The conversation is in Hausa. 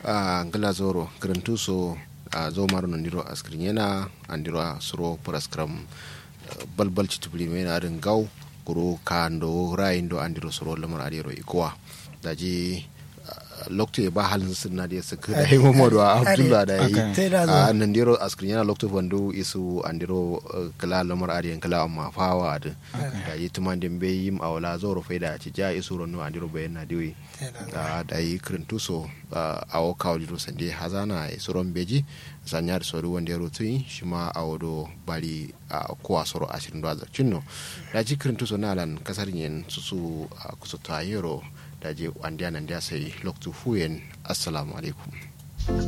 a ngala zoro garantu so a zo maro nandiro askrin yana andiro suro praskram balbal chitubli mena adin gaw kuro kando raindo andiro suro lamar adiro ikowa daji lokto ba halin sunna da su kada yi mamadu a abdullah da yi a nandiro askrin yana lokto bandu isu andiro kala lamar adiyan kala amma fawa da da yi tuman din bai yi awala zoro faida ci ja isu ronu andiro bayan na diwi da yi kirintu so a o kawliro sande hazana e soron beji sanyar soru wanda yaro tun shi ma a wado bari a kowa soro ashirin da cinno da ji kirintu so nalan kasar yin su su kusa ta yaro da je wandiya nan da sai loktu fuyen assalamu alaikum